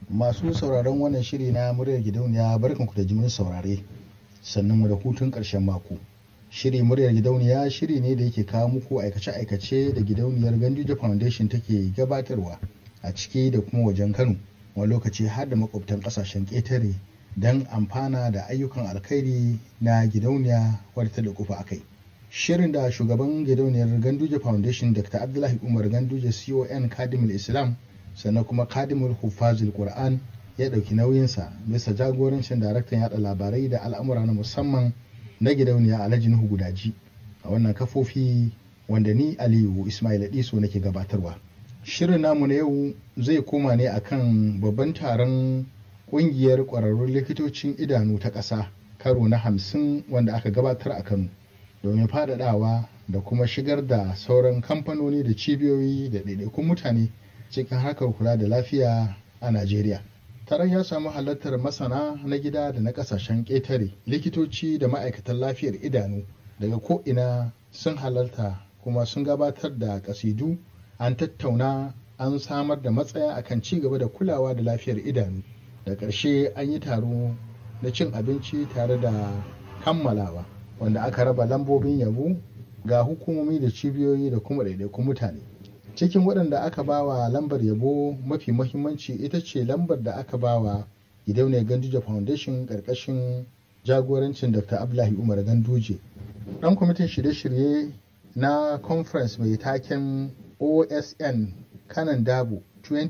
masu sauraron wannan shiri na muryar gidauniya barkanku da jimin saurare sannan mu da hutun ƙarshen mako shiri muryar gidauniya shiri ne da yake kawo muku aikace-aikace da gidauniyar ganduje foundation take gabatarwa a ciki da kuma wajen kano wani lokaci har da makwabtan ƙasashen ƙetare don amfana da ayyukan alkhairi na gidauniya wadda da kufa akai shirin da shugaban gidauniyar ganduje foundation dr abdullahi umar ganduje con kadimul islam sannan kuma kadimul hufazil qur'an ya ɗauki nauyinsa bisa jagorancin daraktan yada labarai da al'amura na musamman na gidauniya alhaji nuhu gudaji a wannan kafofi wanda ni aliyu ismail adiso nake gabatarwa shirin namu na yau zai koma ne akan babban taron kungiyar kwararrun likitocin idanu ta ƙasa karo na hamsin wanda aka gabatar a kano domin faɗaɗawa da kuma shigar da sauran kamfanoni da cibiyoyi da ɗaiɗaikun mutane cikin harkar kula da lafiya a najeriya taron ya samu halartar masana na gida da na ƙasashen ƙetare likitoci da ma'aikatan lafiyar idanu daga ko'ina sun halarta kuma sun gabatar da ƙasidu an tattauna an samar da matsaya akan ci gaba da kulawa da lafiyar idanu da ƙarshe an yi taro na cin abinci tare da kammalawa wanda aka raba lambobin yabo ga hukumomi da cibiyoyi da kuma ɗaiɗaikun mutane cikin waɗanda aka bawa lambar yabo mafi mahimmanci ita ce lambar da aka bawa gidauniyar ganduje foundation ƙarƙashin jagorancin dr abdullahi umar ganduje ɗan kwamitin shirye-shirye na conference mai taken osn kanan dabo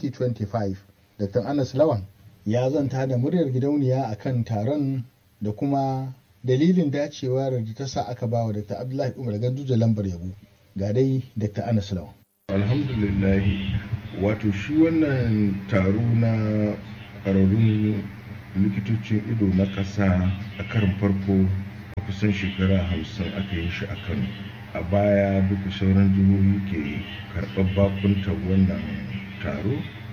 2025 dr anas lawan ya zanta da muryar gidauniya a kan taron da kuma dalilin dacewar da ta sa aka ba wa Dr. Abdullahi Umar Ganduje lambar yabo ga dai Dr. Anas Lawan. Alhamdulillah wato shi wannan taro na ƙwararrun likitocin ido na ƙasa a karin farko a kusan shekara hamsin aka yi shi a Kano. A baya duka sauran jihohi ke karɓar bakuntar wannan taro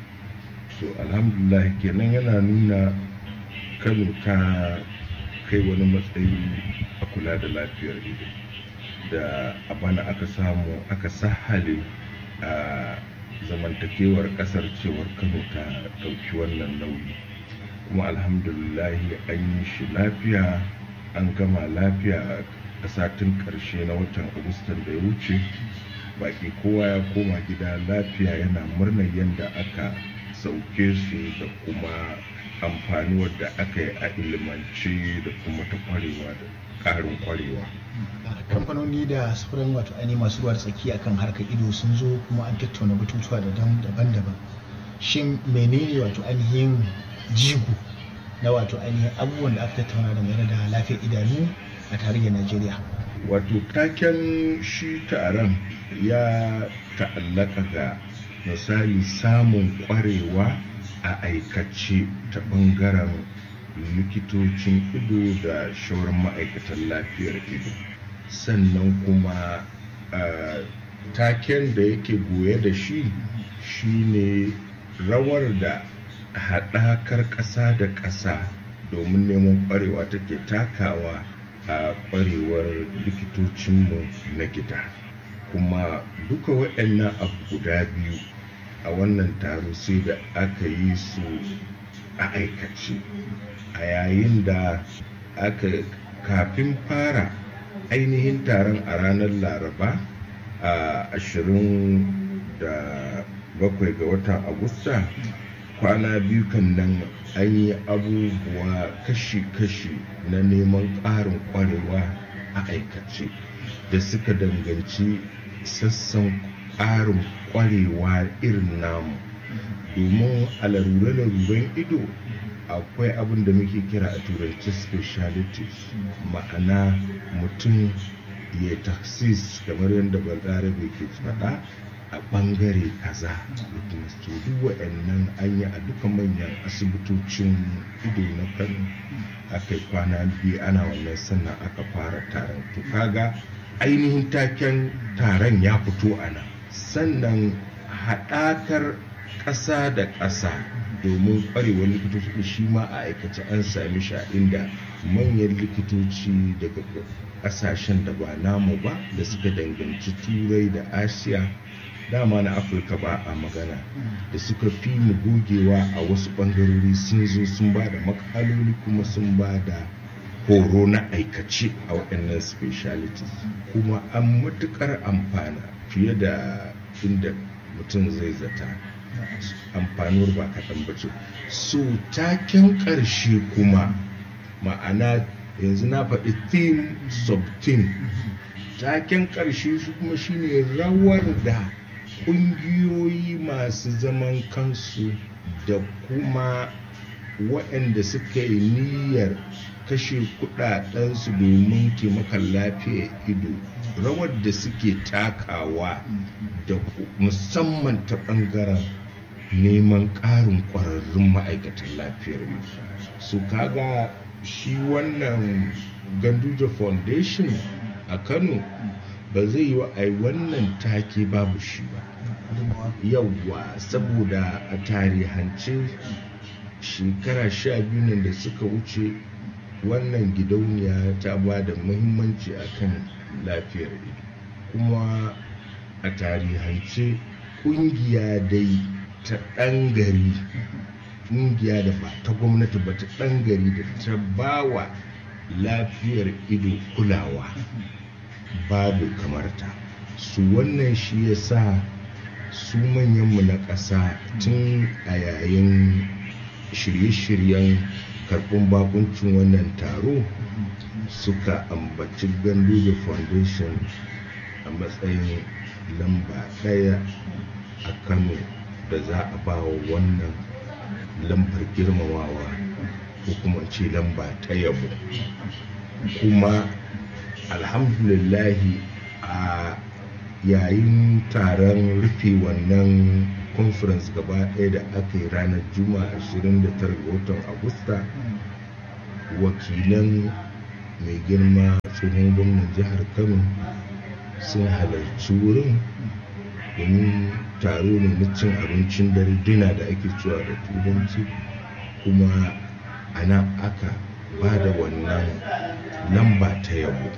so alhamdulillah kenan yana nuna kano ta kai wani matsayi a kula da lafiyar ido da a bana aka samu aka sahale a zamantakewar kasar cewar kano ta ɗauki wannan nauyi kuma alhamdulillah an yi shi lafiya an gama lafiya a satin ƙarshe na watan agustan da ya wuce baki kowa ya koma gida lafiya yana murnar yadda aka sauke su da kuma amfani wadda aka yi a ilimance da kuma ta kwarewa da ƙarin kwarewa. kamfanoni da sauran wato ainihin masu ruwa tsaki akan harkar ido sun zo kuma an tattauna batutuwa da daban-daban shin menene wato ainihin jigo na wato ainihin abubuwan da aka tattauna dangane da lafiyar idanu a tarihin najeriya wato taken shi taron ya ta'allaka ga misali samun kwarewa a aikace ta bangaren likitocin ido da shauran ma'aikatan lafiyar ido sannan kuma taken da yake goye da shi shine rawar da haɗakar ƙasa da ƙasa domin neman kwarewa take takawa a kwarewar likitocinmu na gida kuma duka waɗannan abu guda biyu a wannan taro sai da aka yi su a aikace a yayin da aka kafin fara ainihin taron a ranar laraba a ashirin da bakwai ga watan agusta kwana biyu kan nan an yi abubuwa kashi-kashi na neman ƙarin ƙwarewa a aikace da suka danganci sassan ƙarin ƙwarewa irin namu domin a larure-laruren ido akwai abin da muke kira a turanci specialities ma'ana mutum ya taksis kamar yadda balarabe ke faɗa a ɓangare kaza to duk wa'annan an yi a duka manyan asibitocin ido na kano aka yi kwana biyu ana wannan sannan aka fara taron to kaga ainihin taken taron ya fito a nan sannan haɗakar ƙasa da ƙasa domin ƙwarewar likitoci shi ma a aikace an sami shi a inda manyan likitoci daga ƙasashen da ba namu ba da suka danganci turai da asiya dama na afirka ba a magana da suka fi mu gogewa a wasu ɓangarori sun zo sun ba da makaloli kuma sun ba da horo na aikace a waɗannan specialities kuma an matuƙar amfana fiye da inda mutum zai zata amfanuwar ba kaɗan ba ce so taken ƙarshe kuma ma'ana yanzu na faɗi theme sub-theme taken ƙarshe shi kuma shine rawar da ƙungiyoyi masu zaman kansu da kuma waɗanda suka yi niyyar kashe kudadensu domin taimakon lafiyar ido rawar da suke takawa da musamman ta ɓangaren neman ƙarin ƙwararrun ma'aikatan lafiyar ido su kaga shi wannan ganduja foundation a kano ba zai yi wa ai wannan take babu shi ba yauwa saboda a tarihance shekara sha biyu nan da suka wuce wannan gidauniya ta ba da muhimmanci akan lafiyar ido kuma a tarihance kungiya dai ta ɗan gari kungiya da ba ta gwamnati ba ta ɗan gari da ta ba wa lafiyar ido kulawa babu kamarta su wannan shi ya sa su manyanmu na ƙasa tun a yayin shirye-shiryen karɓin bakuncin wannan taro suka ambaci ganduja foundation a matsayin lamba ɗaya a kano da za a ba wa wannan lambar girmamawa ko kuma ce lamba ta yabo kuma alhamdulillahi a yayin taron rufe wannan conference gaba ɗaya da aka yi ranar juma'a 29 ga watan agusta wakilan mai girma tsohon gwamnan jihar kano sun halarci wurin domin taro ne na cin abincin dare dina da ake cewa da turanci kuma a nan aka ba da wannan lamba ta yabo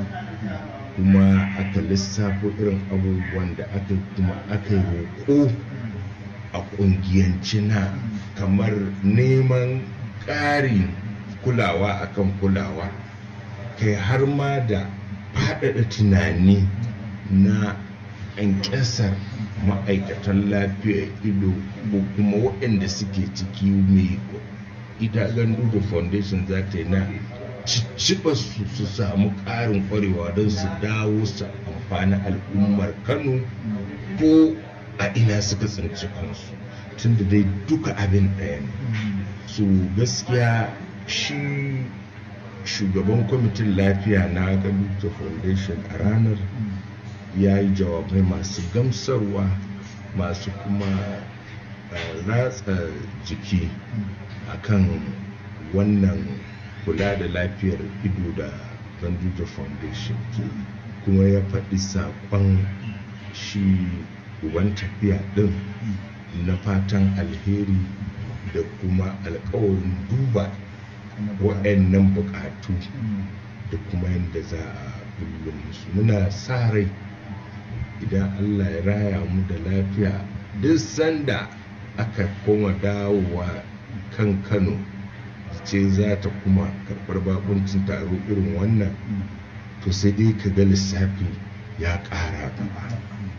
kuma aka lissafo irin abubuwan da aka kuma aka yi roƙo a ƙungiyance na kamar neman ƙarin kulawa akan kulawa kai har ma da faɗaɗa tunani na ƙyanƙyasar ma'aikatan lafiyar ido ko kuma waɗanda suke ciki mai idagan dudu foundation za ta yi na cicciɓa su su samu ƙarin ƙwarewa don su dawo su amfani al'ummar kano ko a ina suka tsinci kansu tunda dai duka abin ɗaya ne su gaskiya shi shugaban kwamitin lafiya na galuta foundation a ranar ya yi jawabai masu gamsarwa masu kuma ratsa jiki akan wannan kula da lafiyar ido da ganduja foundation kuma ya faɗi saƙon shi uban tafiya ɗin na fatan alheri da kuma alkawarin duba waɗannan buƙatu da kuma yadda za a bullum musu muna sa rai idan allah ya raya mu da lafiya duk sanda aka koma dawowa kan kano ce za ta kuma karɓar bakuncin taro irin wannan to sai dai ka ga lissafi ya ƙara gaba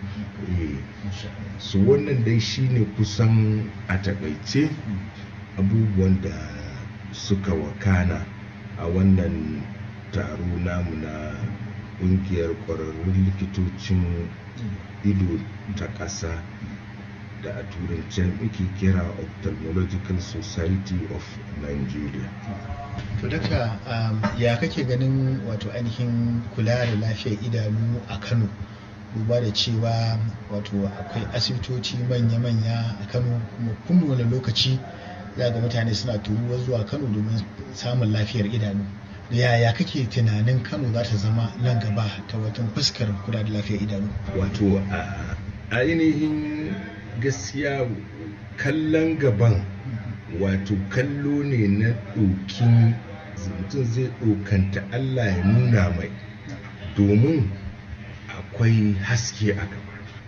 su wannan dai shine kusan a takaice abubuwan da suka wakana a wannan taro namu na ƙungiyar ƙwararrun likitocin ido ta ƙasa da a turance muke kira ophthalmological society of nigeria to daga ya kake ganin wato ainihin kula da lafiyar idanu a kano duba da cewa wato akwai asibitoci manya-manya a kano kuma kun wani lokaci za ga mutane suna turuwa zuwa kano domin samun lafiyar idanu yaya kake tunanin kano za ta zama nan gaba ta watan fuskar kula da lafiyar idanu wato a ainihin gaskiya kallon gaban wato kallo ne na ɗokin mutum zai ɗokanta allah ya nuna mai domin akwai haske a gaba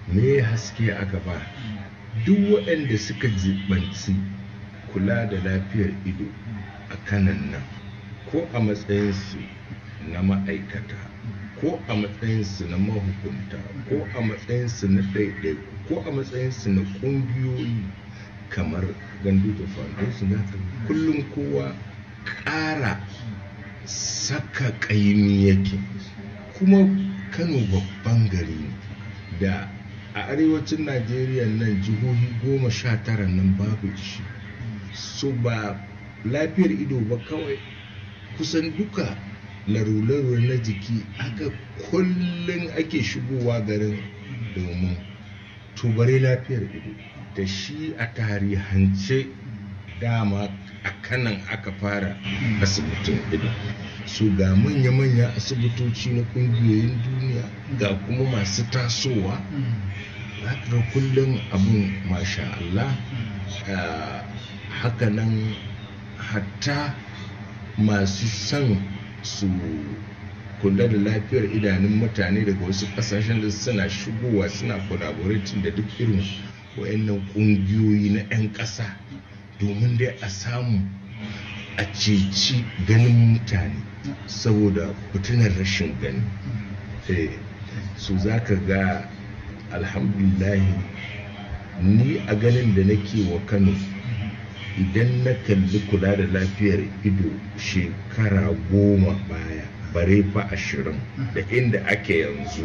me haske a gaba duk waɗanda suka jibanci kula da lafiyar ido a kanan nan ko a matsayinsu na ma'aikata ko a matsayinsu na mahukunta ko a matsayinsu na ɗaiɗai ko a matsayinsu na ƙungiyoyi kamar gandu da foundation haka kullum kowa ƙara saka ƙaimi yake kuma kano babban gari ne da a arewacin najeriya nan jihohi goma sha tara nan babu shi so ba lafiyar ido ba kawai kusan duka larularu na jiki aka kullum ake shigowa garin domin tubare lafiyar ido da shi a tarihance dama a kanan aka fara asibitin ido su ga manya-manya asibitoci na kungiyoyin duniya ga kuma masu tasowa ga kullum abin masha Allah hakanan hatta masu son su kula da lafiyar idanun mutane daga wasu kasashen da suna shigowa suna collaborating da duk irin wayannan kungiyoyi na 'yan ƙasa domin dai a samu a ceci ganin mutane saboda fitinar rashin gani su za ka ga alhamdulahi ni a ganin da nake wa kano idan na kalli kula da lafiyar ido shekara goma baya bare fa ashirin da inda ake yanzu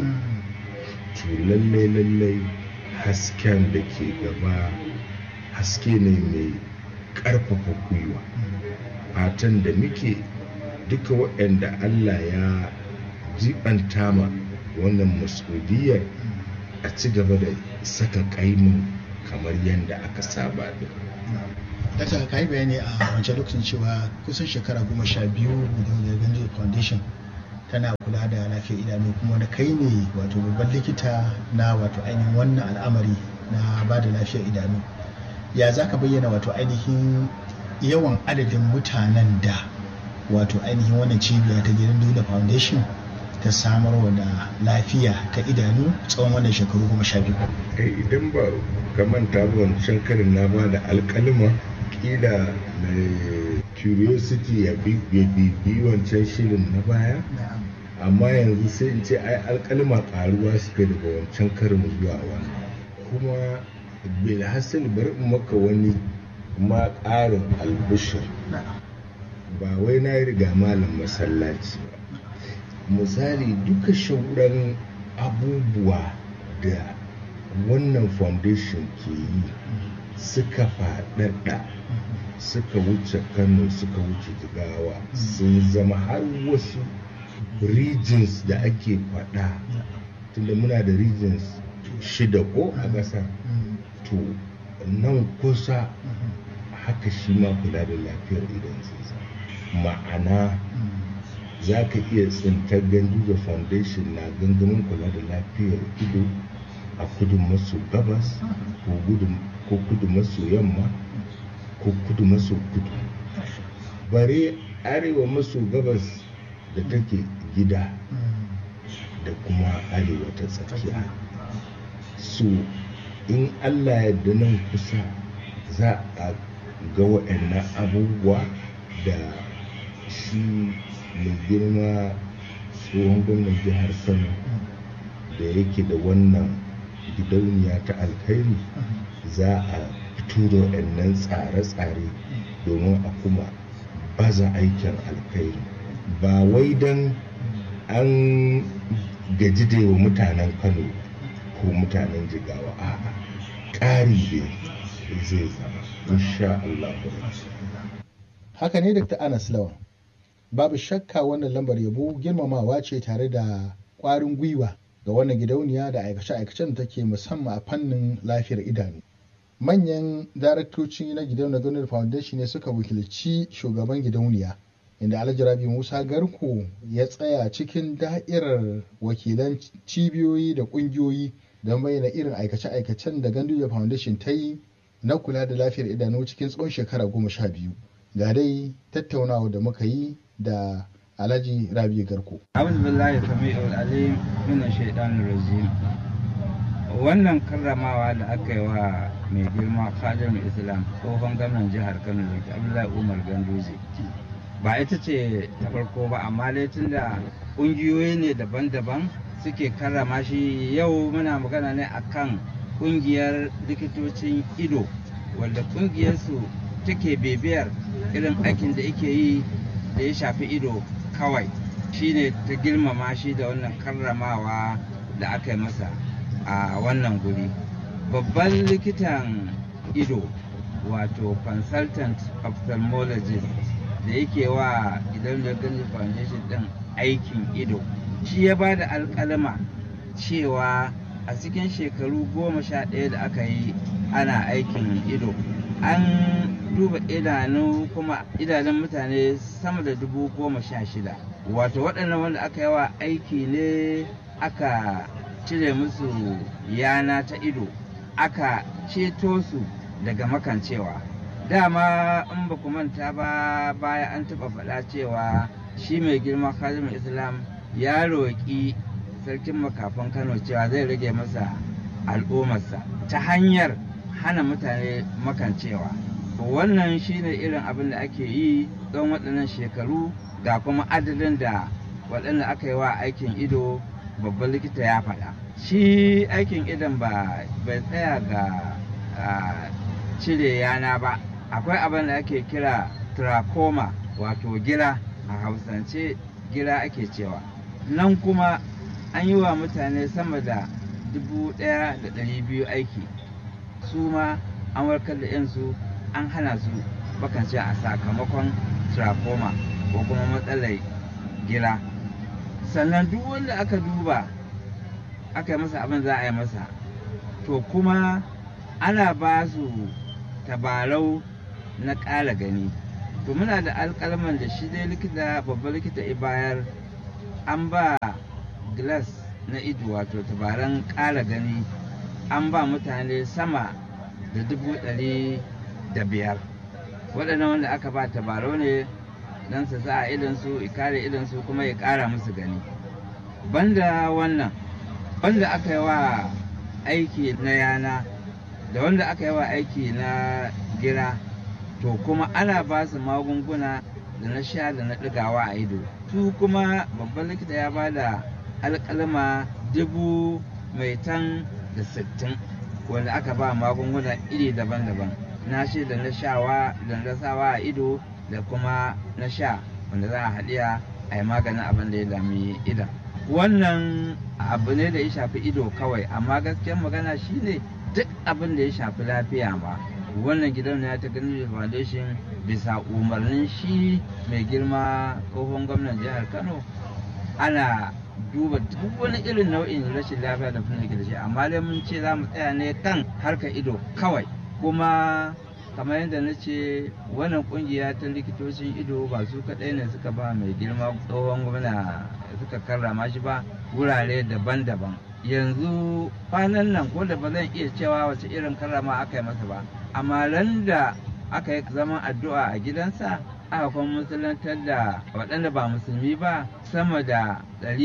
to lallai lallai hasken da ke gaba haske ne mai ƙarfafa gwiwa fatan da muke duka waɗanda allah ya jibanta ma wannan masudiyar a ci gaba da saka ƙaimin kamar yadda aka saba da Dakta ka yi bayani a wancan lokacin cewa kusan shekara goma sha biyu da Ganjo Foundation tana kula da lafiyar idanu kuma wani kai ne wato babban likita na wato ainihin wannan al'amari na ba da lafiyar idanu. Ya za ka bayyana wato ainihin yawan adadin mutanen da wato ainihin wannan cibiya ta gidan Duna Foundation ta samarwa da lafiya ta idanu tsawon wannan shekaru goma sha biyu. idan ba ka manta ba wancan karin na ba da alkalima kila mai curiosity ya bibi wancan shirin na baya amma yanzu sai in ce ai alkalima karuwa suka daga wancan karin zuwa wani kuma bilhassan bari in maka wani ma ƙarin albishir ba wai na riga malam masallaci ba misali duka shauran abubuwa da wannan foundation ke yi suka faɗaɗa suka wuce kano suka wuce jigawa sun zama har wasu regions da ake faɗa tunda muna da regions shida ko a ƙasa to nan kusa haka shi ma kula da lafiyar idan zai ma'ana za ka iya tsintar ganduza foundation na gangamin kula da lafiyar ido a kudu maso gabas ko kudu maso yamma ko kudu maso kudu bare arewa maso gabas da take gida da kuma arewa ta tsakiya so in allah yadda nan kusa za a ga waɗannan abubuwa da shi mai girma tsohon gwamnan jihar kano da yake da wannan gidauniya ta alkhairi za a fito da waɗannan tsare-tsare domin a kuma baza aikin alkhairi ba wai don an gaji da wa mutanen kano ko mutanen jigawa a'a ƙari ne zai zama insha Allah haka ne dr anas lawan babu shakka wannan lambar yabo girmamawa ce tare da ƙwarin gwiwa ga wannan gidauniya da aikace-aikacen da take musamman a fannin lafiyar idanu manyan daraktoci na gidauniyar Donald Foundation ne suka wakilci shugaban gidauniya inda Alhaji Rabi Musa Garko ya tsaya cikin da'irar wakilan cibiyoyi da ƙungiyoyi don bayyana irin aikace-aikacen da Ganduja Foundation ta yi na kula da lafiyar idanu cikin tsawon shekara goma sha biyu. Ga dai tattaunawa da muka yi da Alhaji Rabi Garko. أعوذ بالله السميع العليم من الشيطان الرجيم wannan karramawa da aka yi wa mai girma khadim islam tsohon gwamnan jihar kano da abdullahi umar ganduje ba ita ce ta farko ba amma dai tunda ƙungiyoyi ne daban-daban suke karrama shi yau muna magana ne akan ƙungiyar likitocin ido wanda ƙungiyarsu take bibiyar irin aikin da yake yi da ya shafi ido kawai shine ta girmama shi da wannan karramawa da aka yi masa a wannan guri babban likitan ido wato consultant ophthalmologist da yake wa idan da gani foundation din aikin ido shi ya ba da alkalama cewa a cikin shekaru goma sha ɗaya da aka yi ana aikin ido an duba idanu kuma idanun mutane sama da dubu goma sha shida wato waɗannan wanda aka yi wa aiki ne aka cire musu yana ta ido aka ceto su daga makancewa dama in ba ku manta ba baya an taɓa faɗa cewa shi mai girma khazimin islam ya roƙi sarkin makafan kano cewa zai rage masa al'ummarsa ta hanyar hana mutane makancewa wannan shine irin abin da ake yi tsawon waɗannan shekaru ga kuma adadin da waɗanda aka yi wa aikin ido babban likita ya faɗa shi aikin idon ba bai tsaya ga cire yana ba akwai abin da ake kira trachoma wato gira a hausance gira ake cewa nan kuma an yi wa mutane sama da dubu ɗaya da ɗari biyu aiki su ma an warkar da yansu an hana su bakance a sakamakon trachoma ko kuma matsalar gira sannan duk wanda aka duba aka yi masa abin za a yi masa to kuma ana ba su tabarau na ƙara gani to muna da alƙalman da shi dai likita babban likita ibayar an ba glass na ido wato tabaran ƙara gani an ba mutane sama da dubu ɗari da biyar waɗannan wanda aka ba tabarau ne don su sa idansu ya kare idansu kuma ya ƙara musu gani banda wannan wanda aka yi wa aiki na yana da wanda aka yi wa aiki na gira to kuma ana ba su magunguna da na sha da na ɗigawa a ido su kuma babban likita ya ba da alƙalma dubu mai tan da sittin wanda aka ba magunguna iri daban-daban na shi da na shawa da na sawa a ido da kuma na sha wanda za a haɗiya a yi maganin abin da ya dami idan wannan abu ne da ya shafi ido kawai amma gaskiyar magana shine duk abin da ya shafi lafiya ba wannan gidan ya ta gani foundation bisa umarnin shi mai girma tsohon gwamnan jihar kano ana duba duk wani irin nau'in rashin lafiya da fina da shi amma dai mun ce za mu tsaya ne kan harkar ido kawai kuma kamar yadda na ce wannan kungiya ta likitocin ido ba su kaɗai ne suka ba mai girma tsohon gwamna suka karrama shi ba wurare daban-daban yanzu kwanan nan ko da ba zan iya cewa wace irin karrama aka yi masa ba amma ran da aka yi zaman addu'a a gidansa aka kuma musulantar da waɗanda ba musulmi ba sama da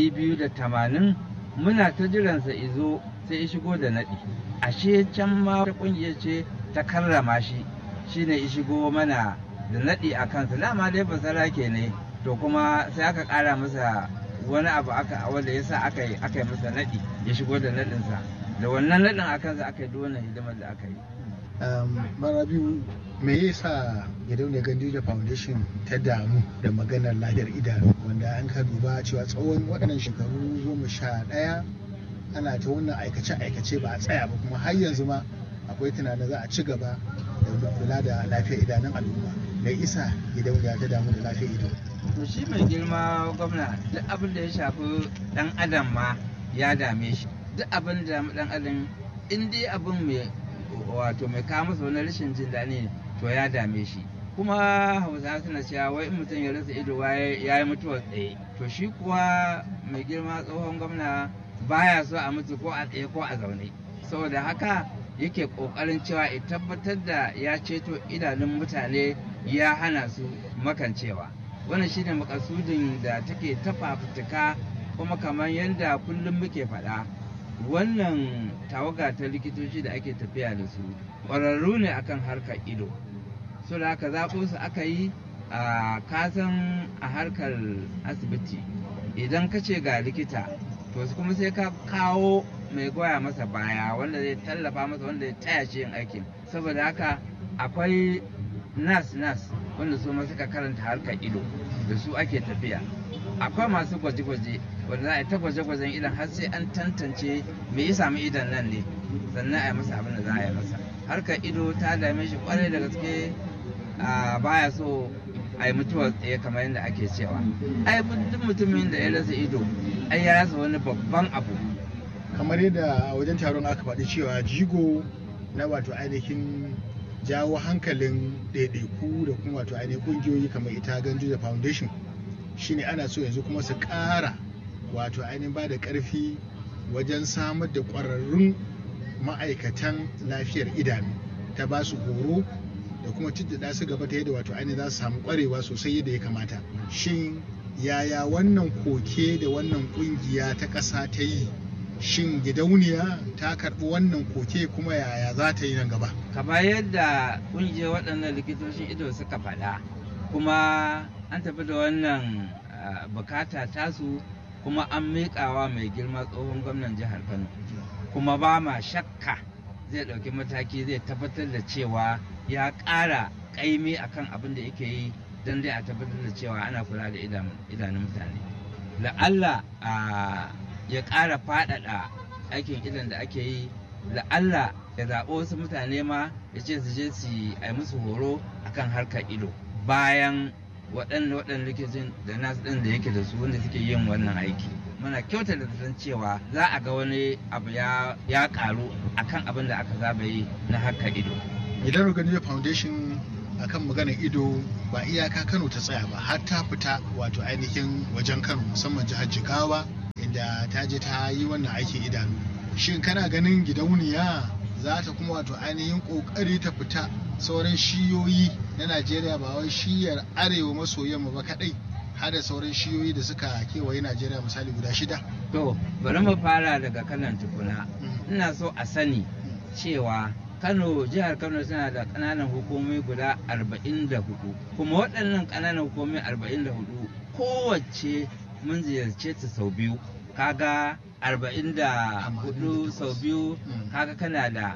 280 muna ta jiransa izo sai ya shigo da naɗi ashe can ma ta ƙungiyar ce ta karrama shi shine ya shigo mana da naɗi a kansa dama dai basara ke ne to kuma sai aka ƙara masa wani abu aka wanda ya sa aka yi aka yi masa naɗi ya shigo da naɗinsa da wannan naɗin a kansa aka yi wannan hidimar da aka yi mara biyu me ya sa gidauniyar gandija foundation ta damu da maganar lafiyar idanu wanda an ka duba cewa tsawon waɗannan shekaru goma sha ɗaya ana ta wannan aikace-aikace ba a tsaya ba kuma har yanzu ma akwai tunanin za a ci gaba da kula da lafiyar idanun al'umma mai isa gidauniya ta damu da lafiyar ido to shi mai girma gwamna duk abin da ya shafi dan adam ma ya dame shi duk abin da dan adam in dai abin mai wato mai kawo masa wani rashin jin daɗi to ya dame shi kuma hausa suna cewa wai in mutum ya rasa ido ya yi mutuwar tsaye to shi kuwa mai girma tsohon gwamna baya so a mutu ko a tsaye ko a zaune saboda haka yake kokarin cewa ya tabbatar da ya ceto idanun mutane ya hana su makancewa wannan shine makasudin da take ta fafutuka kuma kamar yadda kullum muke faɗa wannan tawaga ta likitoci da ake tafiya da su ƙwararru ne akan harkar ido so da aka zaɓo su aka yi a kasan a harkar asibiti idan ka ce ga likita to kuma sai ka kawo mai goya masa baya wanda zai tallafa masa wanda ya taya shi yin aikin saboda haka akwai nas nas wanda su ma suka karanta harkar ido da su ake tafiya akwai masu gwaje-gwaje wanda za a yi ta gwaje-gwajen idan har sai an tantance me ya sami idan nan ne sannan a yi masa abin da za a yi masa harkar ido ta dame shi kwarai da gaske a baya so a yi mutuwar tsaye kamar yadda ake cewa ai duk mutumin da ya rasa ido ai ya rasa wani babban abu kamar yadda a wajen taron aka faɗi cewa jigo na wato ainihin jawo hankalin ɗaiɗaiku da kuma wato ainihin ƙungiyoyi kamar ita ganju da foundation shine ana so yanzu kuma su ƙara wato ainihin ba da ƙarfi wajen samar da ƙwararrun ma'aikatan lafiyar idanu ta ba su horo da kuma ciddada su gaba ta yadda wato ainihin za su samu ƙwarewa sosai yadda ya kamata shin yaya wannan koke da wannan ƙungiya ta ƙasa ta yi shin gidauniya ta karɓi wannan koke kuma yaya za ta yi nan gaba kamar yadda ƙungiyar waɗannan likitocin ido suka faɗa kuma an tafi da wannan bukata tasu kuma an miƙawa mai girma tsohon gwamnan jihar kano kuma ba ma shakka zai ɗauki mataki zai tabbatar da cewa ya ƙara ƙaimi akan abin da yake yi don dai a tabbatar da cewa ana kula da idanun mutane la'alla ya ƙara faɗaɗa aikin idan da ake yi la'alla ya zaɓo wasu mutane ma ya ce su je su yi musu horo akan harkar ido bayan waɗanda waɗanda likitocin da nasu ɗin da yake da su wanda suke yin wannan aiki muna kyauta da san cewa za a ga wani abu ya ƙaru akan abin da aka zaba yi na harkar ido idan organizer foundation akan maganar ido ba iyaka kano ta tsaya ba har ta fita wato ainihin wajen kano musamman jihar jigawa inda ta je ta yi wannan aikin idanu shin kana ganin gidauniya za ta kuma wato ainihin kokari ta fita sauran shiyoyi na najeriya ba wai shiyar arewa maso yamma ba kadai har da sauran shiyoyi da suka kewaye najeriya misali guda shida to bari mu fara daga kanan tukuna ina so a sani cewa kano jihar kano tana da ƙananan hukumomi guda 44 kuma waɗannan ƙananan hukumomi 44 kowace mun ziyarce ta sau biyu kaga 44 sau biyu kaga kana da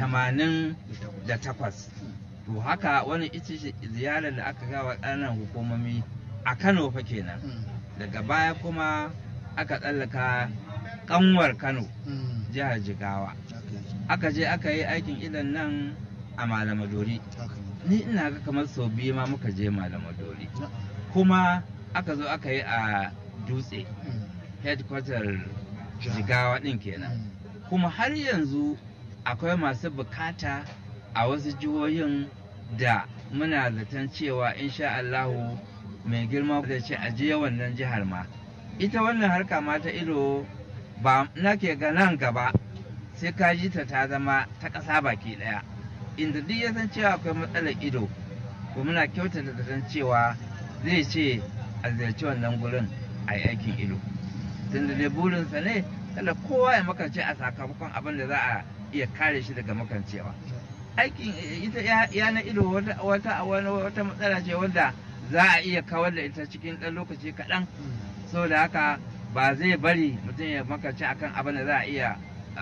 88 to haka wani ita ziyarar da aka gawa ƙananan hukumomi a kano fa kenan daga baya kuma aka tsallaka kanwar kano jihar jigawa aka je aka yi aikin idan nan a malamadori ni ina ga kamar sau biyu ma muka je malamadori kuma aka zo aka yi a dutse headquarter jigawa din kenan kuma har yanzu akwai masu bukata a wasu jihohin da muna zaton cewa insha Allahu mai girma da ce a je wannan jihar ma ita wannan harka ma ta ido ba nake ga nan gaba sai ka ji ta ta zama ta ƙasa baki ɗaya inda duk ya san cewa akwai matsalar ido ko muna kyautata da san cewa zai ce a ziyarci wannan gurin a yi aikin ido tunda dai burinsa ne kada kowa ya makance a sakamakon abin da za a iya kare shi daga makancewa aikin ita yana ido wata wata matsala ce wanda za a iya kawar da ita cikin ɗan lokaci kaɗan saboda haka ba zai bari mutum ya makance akan abin da za a iya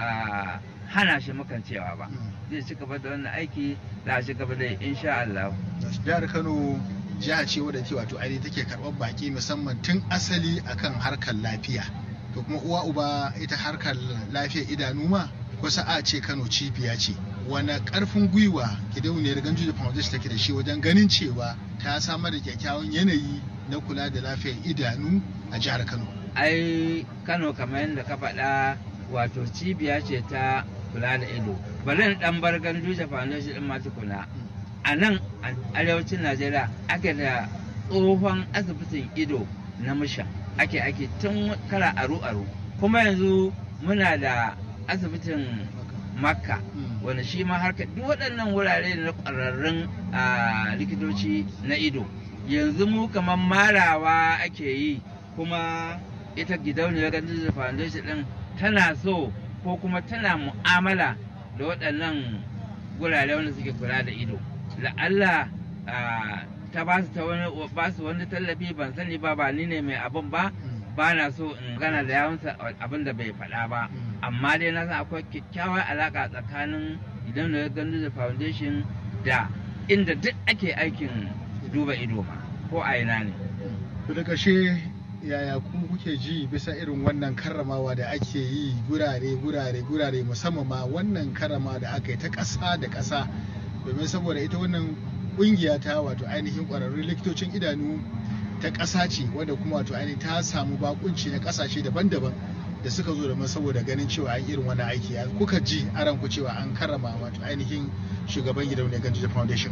hana shi makancewa ba zai ci gaba da wannan aiki za a ci gaba da insha Allah. Jihar Kano jiha ce wadda ke wato ainihin take karɓar baki musamman tun asali akan harkar lafiya. To kuma uwa uba ita harkar lafiyar idanu ma kusa a ce Kano cibiya ce. Wane ƙarfin gwiwa gidauniyar Ganjuji Foundation take da shi wajen ganin cewa ta samar da kyakkyawan yanayi na kula da lafiyar idanu a jihar Kano. Ai Kano kamar yadda ka faɗa wato cibiya ce ta kula da ido bari dan bar ganduje foundation din ma tukuna a nan arewacin najeriya ake da tsohon asibitin ido na musha ake ake tun kara aru aru kuma yanzu muna da asibitin makka wanda shi ma harka duk waɗannan wurare na ƙwararrun likitoci na ido yanzu mu kamar marawa ake yi kuma ita gidauniyar ganduje foundation din tana so ko kuma tana mu'amala da waɗannan gurare wanda suke kula da ido la'alla ta ba su ta wani ba su wani tallafi ban sani ba ba ni ne mai abin ba ba na so in gana da yawansa abin da bai faɗa ba amma dai na san akwai kyakkyawar alaƙa tsakanin idan da gandu da foundation da inda duk ake aikin duba ido ma ko a ina ne to da ƙarshe yaya ku kuke ji bisa irin wannan karramawa da ake yi gurare gurare gurare musamman ma wannan karrama da aka yi ta ƙasa da ƙasa domin saboda ita wannan ƙungiya ta wato ainihin ƙwararrun likitocin idanu ta ƙasa ce wadda kuma wato ainihin ta samu bakunci na ƙasashe daban-daban da suka zo da saboda ganin cewa an irin wannan aiki kuka ji a ranku cewa an karrama wato ainihin shugaban gidauniyar ganjiya foundation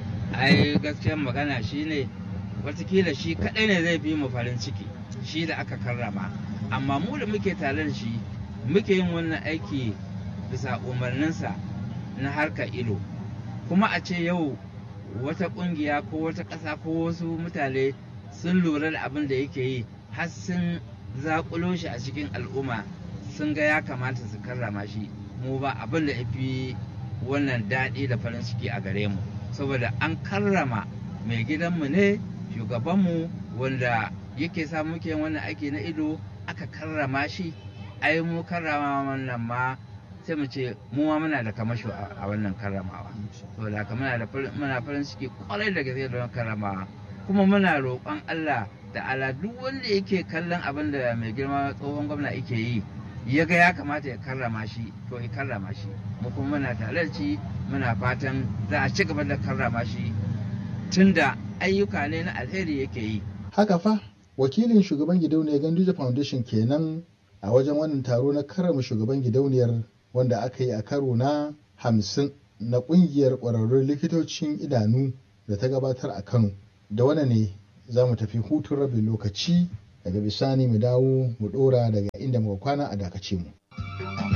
ai gaskiyar magana shine watakila shi kadai ne zai fi mu farin ciki shi da aka karrama amma mu da muke tare da shi muke yin wannan aiki bisa umarninsa na harkar ido kuma a ce yau wata kungiya ko wata ƙasa ko wasu mutane sun lura da abin da yake yi har sun zakulo shi a cikin al'umma sun ga ya kamata su karrama shi mu ba abin da ya fi wannan daɗi da farin ciki a gare mu saboda an karrama mai gidanmu ne shugabanmu wanda yake sa muke wannan aiki na ido aka karrama shi ai mu karrama wannan ma sai mu ce mu ma muna da kamasho a wannan karramawa saboda haka muna da muna farin ciki kwarai da gaske da karramawa kuma muna roƙon Allah da ala duk wanda yake kallon abin da mai girma tsohon gwamna yake yi ya ga ya kamata ya karrama shi to ya karrama shi mu kuma muna talarci muna fatan za a ci gaba da karrama shi tunda ayyuka ne na alheri yake yi haka fa wakilin shugaban gidauniyar ganduje foundation kenan a wajen wannan taro na karrama shugaban gidauniyar wanda aka yi a karo na hamsin na kungiyar ƙwararrun likitocin idanu da ta gabatar a kano da wannan ne za mu tafi hutun rabin lokaci daga bisani mu dawo mu ɗora daga inda muka kwana a dakace mu